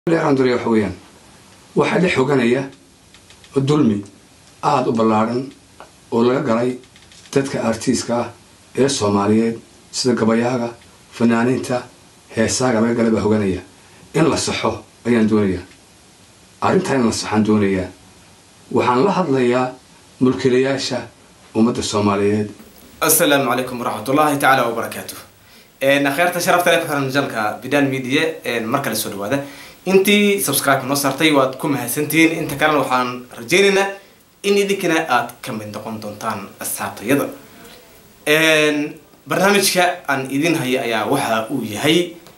leeranduriya waxa weeyaan waxaa la xoganaya dulmi aada u ballaadhan oo laga galay dadka artiiska ah ee soomaaliyeed sida gabayaaga fanaaniinta heesaaga laga galay baa hoganaya in la saxo ayaan doonayaa arrintaa in la saxaan doonayaa waxaan la hadlayaa mulkiilayaasha ummadda soomaaliyeed asalaamu calaykum waraxmatullaahi tacaala wabarakaatu akheerta sharafta le ku xiran janalka bidan media mar kale soo dhawaada intii subscribe noo saartay waad ku mahadsantihiin inta kalena waxaan rajeynaynaa in idinkana aad ka mid noqon doontaan asxaabtayada barnaamijka aan idin haya ayaa waxa uu yahay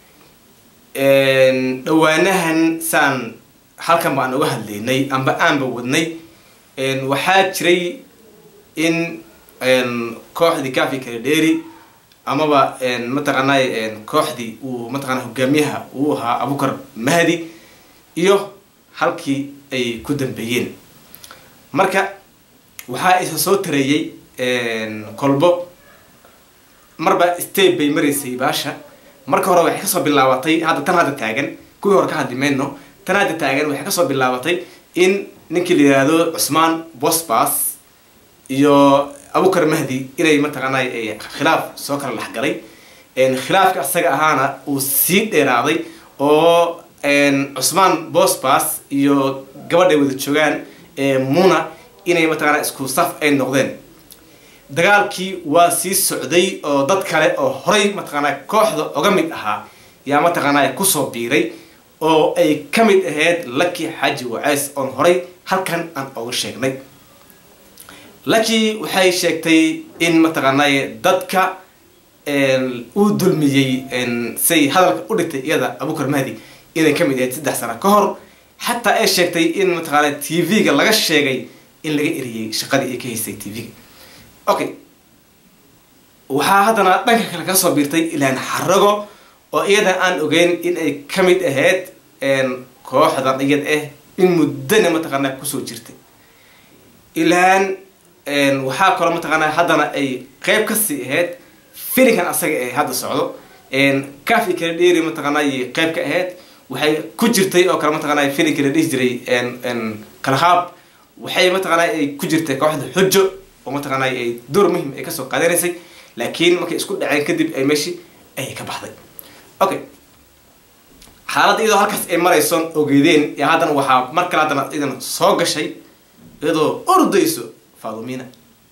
dhawaanahan saan halkan baan uga hadlaynay amba aanba wadnay waxaa jiray in kooxdii gafi kala dheeri amaba mataqaanay kooxdii uu mataqana hogaamiyaha uu ahaa abukar mahdi iyo halkii ay ku dambeeyeen marka waxaa isa soo tareeyey kolbo marba state bay maraysay baasha marka hore waxay kasoo bilaabatay hadda tan hadda taagan kuwii hore ka hadli mayno tan hadda taagan waxay kasoo bilaabatay in ninkii la yihahdo cusmaan bosbas iyo abukar mahdi inay mataqaanay khilaaf soo kala dhexgalay khilaafka isaga ahaana uu sii dheeraaday oo cusmaan bosbas iyo gabadhay wada joogaan muna inay mataqaana isku saf ay noqdeen dagaalkii waa sii socday oo dad kale oo horay mataqaanaa kooxda oga mid ahaa yaa mataqaanaa kusoo biiray oo ay ka mid ahayd laki xaaji waceys oon horay halkan aan oga sheegnay laki waxay sheegtay in mataqaanay dadka uu dulmiyey say hadalka u dhigtay iyada abukar mahdi inay kamid ahayd saddex sano ka hor xataa ay sheegtay in mataqaana t v-ga laga sheegay in laga eriyey shaqadii ay ka haystay t v-ga okay waxaa haddana dhanka kale ka soo biirtay ilaan xarago oo iyada aan ogeyn in ay kamid ahayd kooxdan iyad ah in muddana mataqaana kusoo jirtay ilaan waxaa kaloo mataqaana haddana ay qeyb kasii ahayd filinkan asaga ee hadda socdo cafi kala dheeri mataqaanay qeyb ka ahayd waxay ku jirtay oo kale mataqaana filinka la dhihi jiray kalahaab waxay mataqaana ay ku jirtay kooxda xujo oo mataqaana ay door muhim ay kasoo qaadanaysay laakiin markay isku dhaceen kadib ay meeshii ay ka baxday okay xaaladda iyadoo halkaas ay maraysoon ogeedeen iyo haddana waxaa mar kale haddana idan soo gashay iyadoo ordayso fadumina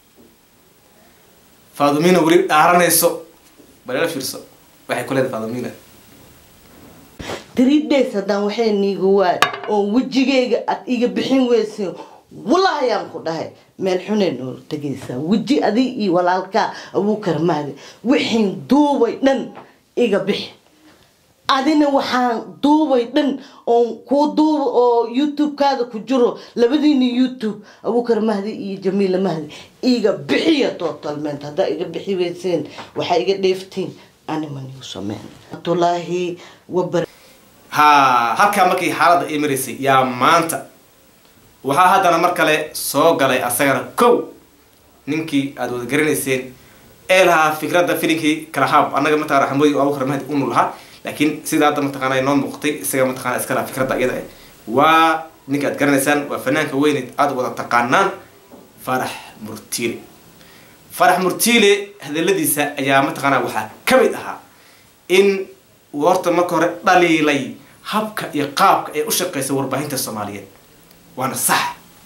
fadumina weli dhaaranayso balala fiirso waxay ku leedahay fadumina three days haddaan waxay niiga waay oo wejigayga aad iga bixin weysin walahi ayaan ku dhahay meel xunay nool tegaysaa weji adig iyo walaalkaa abuukar mahdi wixiin duubay dhan iga bixi adina waxaan duubay dhan oon kuu duuba oo youtube-kaada ku jiro labadiina youtube abuukar mahdi iyo jamiila mahdi iga bixiya totalment haddaa iga bixi weyseen waxaa iga dheeftiin animanigu sameyn atulaahi wabar ha halkaa markii xaaladda ay maraysay yaa maanta waxaa haddana mar kale soo galay asagana kow ninkii aada wada garanayseen ee lahaa fikradda filinkii kalahaab annaga mataqana xamooyi abukar mahdi unu lahaa laakiin sida hadda mataqaana noo muuqtay isaga mataqana iska lahaa fikradda iyada ah waa ninka aad garanaysaan waa fanaanka weyneed aada wada taqaanaan farax murtiile farax murtiile hadaladiisa ayaa mataqaana waxaa ka mid ahaa in uu horta marka hore dhaliilay habka iyo qaabka ay u shaqeysa warbaahinta soomaaliyeed waana sax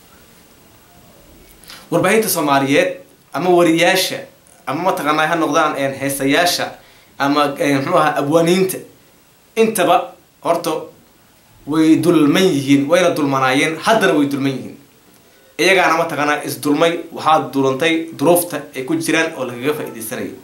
warbaahinta soomaaliyeed ama wariyaasha ama mataqaana ha noqdaan heesayaasha ama muxuu ahaa abwaaniinta intaba horta way dulman yihiin wayna dulmanaayeen haddana way dulman yihiin iyagaana mataqaanaa isdulmay waxaa dulantay duruufta ay ku jiraan oo lagaga faa-iideysanayo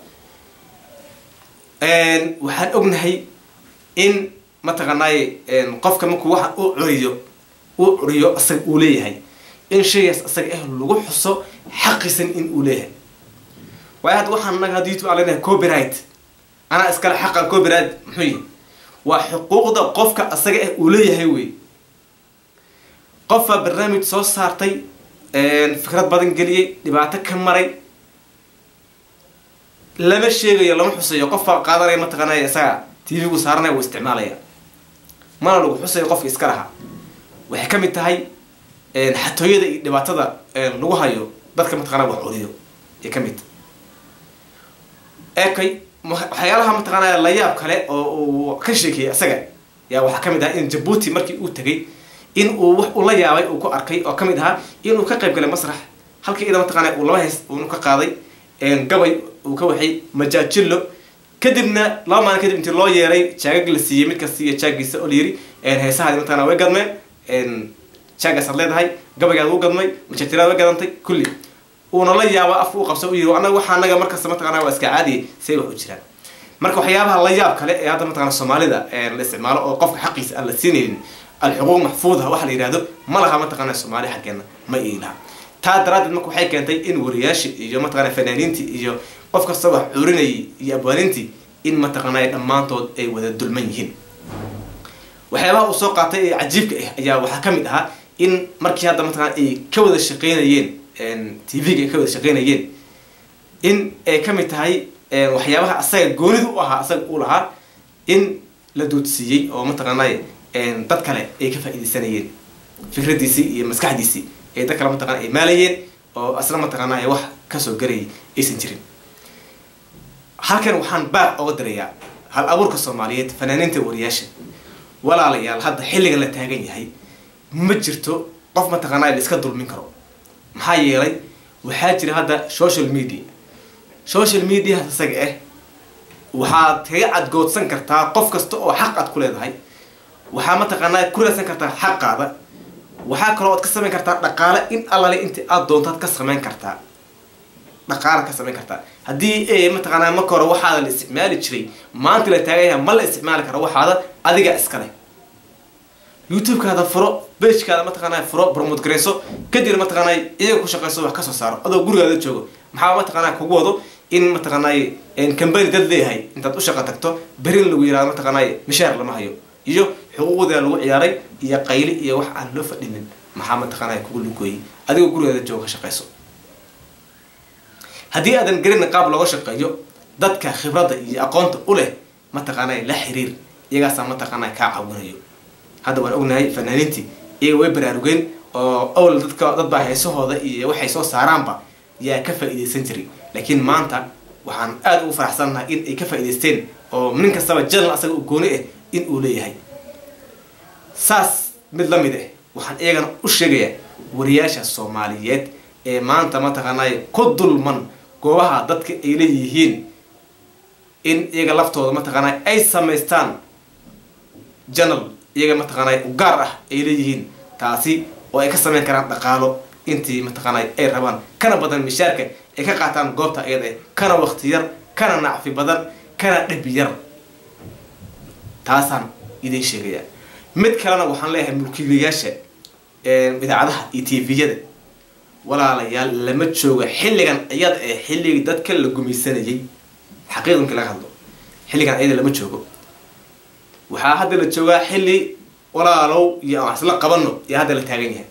waxaan ognahay in mataqaanay qofka markuu waxa u curiyo uu curiyo asaga uu leeyahay in shaygaas asaga ah lagu xuso xaqisan in uu leeyahay waayo hadda waxaan naga hadda youtube aan leenahay copyright anaa iskale xaqan copyright muxuu yihi waa xuquuqda qofka asaga ah uu leeyahay wey qofaa barnaamij soo saartay fikrad badan geliyey dhibaato ka maray lama sheegayo lama xusayo qofbaa qaadanaya mataqaanay isaga t v gu saaranaya wuu isticmaalaya mana lagu xusayo qofka iska lahaa waxay ka mid tahay xatooyada iyo dhibaatada lagu hayo dadka mataqaanaa wax curiyo ay ka mid ekay waxyaalaha mataqaanaa la yaab kale oo uu ka sheekeeyay isaga yaa waxaa ka mid ahaa in jabuuti markii uu tegay in uu wax uu la yaabay uu ku arkay oo ka mid ahaa inuu ka qayb galay masrax halkii ida mataqaanaa uu laba heys uunu ka qaaday gabay uu ka waxay majaajillo kadibna laba maalin kadib intii loo yeeray jaagag la siiyey mid kasta iyo jaagiisa oo layiri heesahaadi mataqana way gadmeen jaagaasaad leedahay gabaygaad u gadmay majaajiraad way gadantay kulli uuna la yaaba afka u qabsa u yiri anaga waxaa anaga markasta mataqana waa iska caadiya say wax u jiraan marka waxyaabaha la yaab kale ee hadda mataqana soomaalida la isticmaalo oo qofka xaqiisa aan la siinaynin alxuquuq maxfuudha waxa la yidhahdo ma laha mataqana soomaali xaggeena ma iilaha taa daraaddeed marka waxay keentay in wariyaashii iyo mataqana fanaaniintii iyo qof kasta wax cuurinayay iyo abwaanintii in mataqaanaa dhammaantood ay wada dulman yihiin waxyaabaha uu soo qaatay ee cajiibka ah ayaa waxaa ka mid ahaa in markii hadda mataqana ay ka wada shaqeynayeen tv-ga ay ka wada shaqeynayeen in ay ka mid tahay waxyaabaha asaga goonida u ahaa asaga u lahaa in la doodsiiyey oo mataqaanaa dad kale ay ka faa'iidaysanayeen fikradiisii iyo maskaxdiisii ee dad kale mataqana ay maalayeen oo asna mataqaanaa wax kasoo garayay aysan jirin halkan waxaan baaq oga dirayaa hal abuurka soomaaliyeed fanaaniinta wariyaasha walaalayaal hadda xilligan la taagan yahay ma jirto qof mataqaanaa la iska dulmin karo maxaa yeelay waxaa jira hadda social media social media isaga ah waxaad kaga cadgoodsan kartaa qof kasta oo xaq aad ku leedahay waxaa mataqaanaa ku raadsan kartaa xaqaada waxaa kaloo aad ka samayn kartaa dhaqaale in allale inta aad doontaad ka samayn kartaa dhaqaala ka samayn kartaa haddii mataqaanaa marka hore waxaada la isticmaali jiray maanta la taagan yahay ma la isticmaali karo waxaada adiga iskale youtube-kaada furo bagekaada mataqaanaa furo promote gareyso kadib mataqaanaa iyaga ku shaqeyso wax kasoo saaro adoo gurigaada joogo maxaa mataqaanaa kugu wado in mataqaanaa cambany dad leeyahay intaad u shaqa tagto berin lagu yirahdo mataqaanaa mishaar lama hayo iyo xuquuqda lagu ciyaaray iyo qayli iyo wax aan loo fadhinin maxaa mataqaanaa kugu lugooyey adigoo gurigaada joogo ka shaqeyso haddii aadan garina qaab looga shaqeeyo dadka khibradda iyo aqoonta u leh mataqaanaa la xiriir iyagaasaa mataqaanaa kaa caawinayo hadda waan ognahay fanaaniintii iyaga way baraarugeen oo awal dadka dadbaa heesahooda iyo waxay soo saaraanba yaa ka faa'iidaysan jiray laakiin maanta waxaan aada ugu faraxsannahay in ay ka faa'idaysteen oo nin kastaba janal asaga u gooni ah in uu leeyahay saas mid la mid ah waxaan iyagana u sheegayaa wariyaasha soomaaliyeed ee maanta mataqaanaa ku dulman goobaha dadka ay leeyihiin in iyaga laftooda mataqaanaa ay samaystaan janal iyaga mataqaanaa u gaar ah ay leeyihiin taasi oo ay ka samayn karaan dhaqaalo intii mataqaanaa ay rabaan kana badan mishaarka ay ka qaataan goobta iyada eh kana waqti yar kana nacfi badan kana dhib yar taasaan idin sheegaya mid kalena waxaan leeyahay mulkiilayaasha idaacadaha iyo tviyada walaalayaal lama jooga xilligan iyada ee xilligii dadka la gumaysanayay xaqiiqankii laga hadlo xilligan iyada lama joogo waxaa hadda la joogaa xilli walaalow iyo aan isla qabano iyo hadda la taagan yahay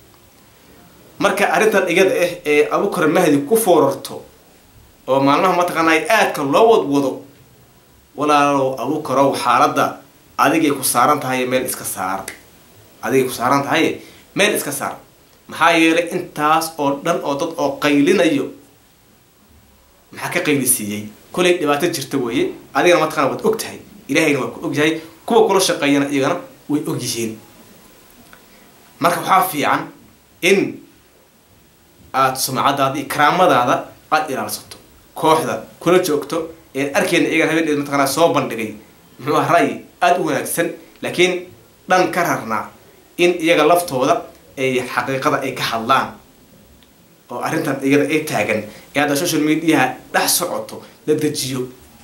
marka arrintan iyada ah ee abukar mahdi ku foorarto oo maalmaha mataqaanaa aadka loo wadwado walaalow abukarow xaaladda adigay ku saaran tahay meel iska saar adigay ku saaran tahay meel iska saar maxaa yeelay intaas oo dhan oo dad oo qaylinayo maxaa ka qaylisiiyey kolay dhibaato jirta weeye adigana mataqana waad og tahay ilaahayna waa ku og yahay kuwa kula shaqeeyana iyagana way og yihiin marka waxaa fiican in aada sumcadaada iyo karaamadaada aada ilaalsato kooxda kula joogto ee arkeyna iyagana habeen mataqanaa soo bandhigay muxuu ah ra'yi aada u wanaagsan laakiin dhan ka rarnaa in iyaga laftooda ay xaqiiqada ay ka hadlaan oo arrintan iyada ay taagan ee hadda social mediaha dhex socoto la dejiyo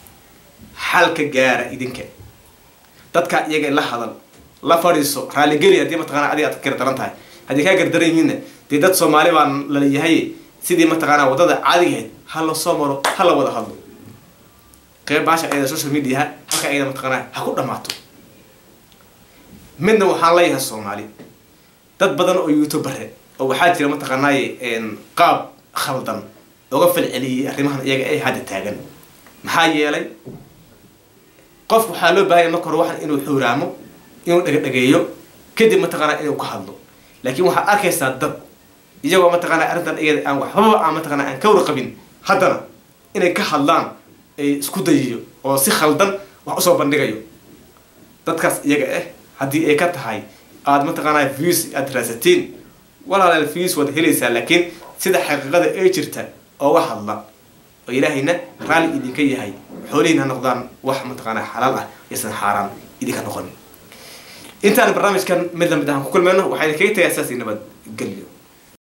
xalka gaara idinka dadka iyaga la hadal la fadhiiso raaligeli haddii mataqana adiga aad gardaran tahay haddii kaa gardaran yihiinna dee dad soomaali baa laleeyahay sidii mataqaanaa waddada caadigahayd ha la soo maro ha la wada hadlo qeyb baasha ayada social mediaha halka ayada mataqaanaa ha ku dhammaato midna waxaan leeyahay soomaali dad badan oo youtubere oo waxaa jira mataqaanaaye qaab khaldan oga falceliyay arrimahan iyaga ee hadda taagan maxaa yeelay qof waxaa loo baahanya marka hore waxan inuu xuuraamo inuu dhegdhegeeyo kadib mataqaanaa inuu ka hadlo laakiin waxaad arkaysaa dad iyagoo mataqaanaa arrintan iyada aan waxbaba aan mataqaanaa aan ka warqabin haddana inay ka hadlaan ay isku dayiyo oo si khaldan wax usoo bandhigayo dadkaas iyaga ah haddii ay ka tahay aada mataqaanaa views aad raasatiin walaalaal views waad helaysaa laakiin sida xaqiiqada ay jirta ooga hadla oo ilaahayna raalli idinka yahay xoolihiin ha noqdaan wax mataqaanaa xalaal ah yaysan xaaraan idinka noqonin intaan barnaamijkan mid lamid ah ku kulmeyno waxaa idinkaga tagay saas nabad gelyo